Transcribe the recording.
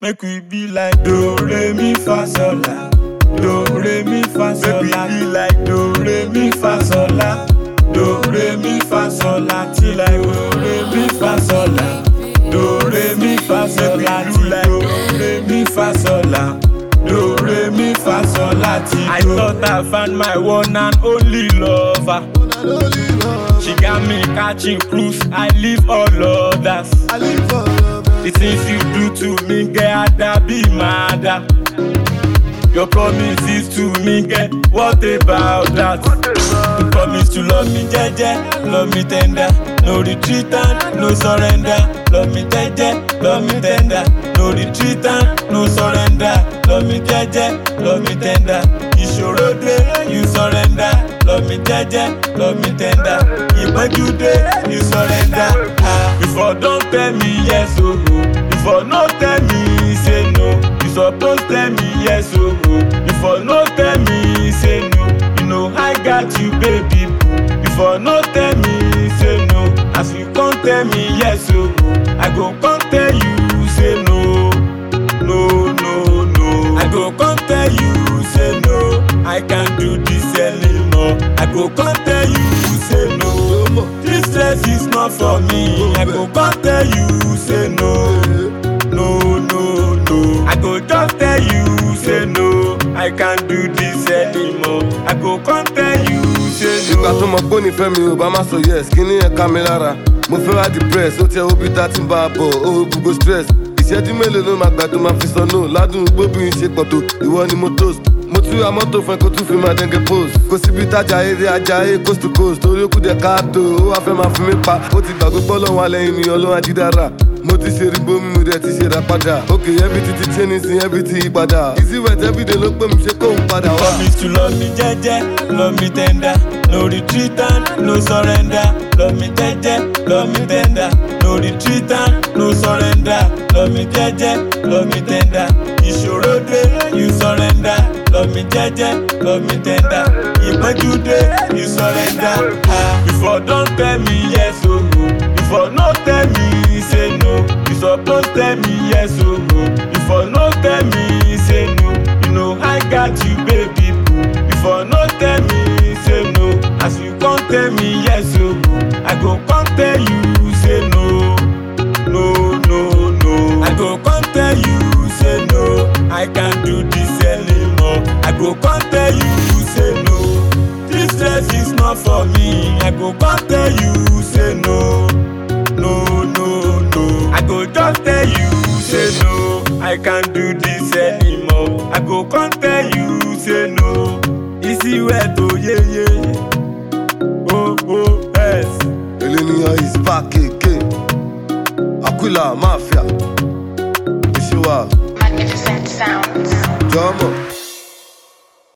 Make we be like do re mi fa sol la. Do re mi fa sol la. Make we be like do re mi fa sol la. Do re mi fa sol la till I do re mi fa sol la. Do re mi fa sol la till I do re mi fa sol la. Do re mi fa sol la till I thought I found my one and only lover. She got me catching cruise. I leave all others. The things you do to me, girl, that be mad. Your promises to me, girl, what about that? You promise to love me, jeje, love me tender. No retreat and no surrender. Love me jeje, love me tender. No retreat and no surrender. Love me jeje, love me tender. Ìṣòro dé, you surrender. Love me jeje, love me tender. Ìpọ́njú dé, you surrender. Ah, before don't tell me yes, oh, oh. Before no tell me say no. You suppose tell me yes, oh, oh. Before no tell me say no. You know I got you, baby. boo. Before no tell me say no. As you come tell me yes, oh, oh. I go come tell you say no. No, no, no. I go come tell you say no. I can't do this anymore. I go come tell you say no. This stress is not for me. I go come tell you say no. No, no, no. I go just tell you say no. I can't do this anymore. I go come tell you say no. ìgbà tó mọ pé nífẹ̀ẹ́ mi ò bá má sọ yes kí ní ẹ̀ka mi lára mo fẹ́ wá depress ó tiẹ̀ obi tá ti ń bá a bọ̀ ó gbogbo stress ìṣẹ́jú mélòó ló máa gbà tó máa fi sọ no ládùn gbóbìnrin ṣe pọ̀ tó ìwọ ni mo toast mo tún ra mọ́tò fún ẹ kó tún fi máa dẹ́ngẹ́ post kò síbi tájà eré ajá eré coast to coast torí ó kú díẹ̀ káàtó ó wá fẹ́ máa fi mí pa ó ti gbàgbé pọ́ lọ́wọ́ alẹ́ mi ọlọ́run ajídára mo ti ṣe ribo mi mo dẹ̀ ti ṣe ra padà ok everything ti change nísìn everything yí padà easy wet everyday ló pè mí ṣe kóun padà wá. Promise to love me jeje, love me tender. No retreat and no surrender. Love me jeje, love me tender. No retreat and no surrender. Love me jeje, love me tender. Ìṣòro dé, you surrender. Love me jeje, love me tender. Ìpọ́njú dé, you surrender. Ah, before don't tell me yes, oh, oh. Before no tell me say no. You suppose tell me yes, oh, oh. Before no tell me say no. You know I got you, baby. boo. Before no tell me say no. As you come tell me yes, oh, oh. I go come tell you say no. No, no, no. I go come tell you say no. I can't do this anymore. I go come tell you say no. This stress is not for me. I go come tell you say no. No, no, no. I go just tell you say no. I can't do this anymore. I go come tell you say no. Easy way to yeah yeah. Oh oh yes. Eleniyan is back again. Aquila Mafia. Ìṣèwà Magnificent sounds. jọmọ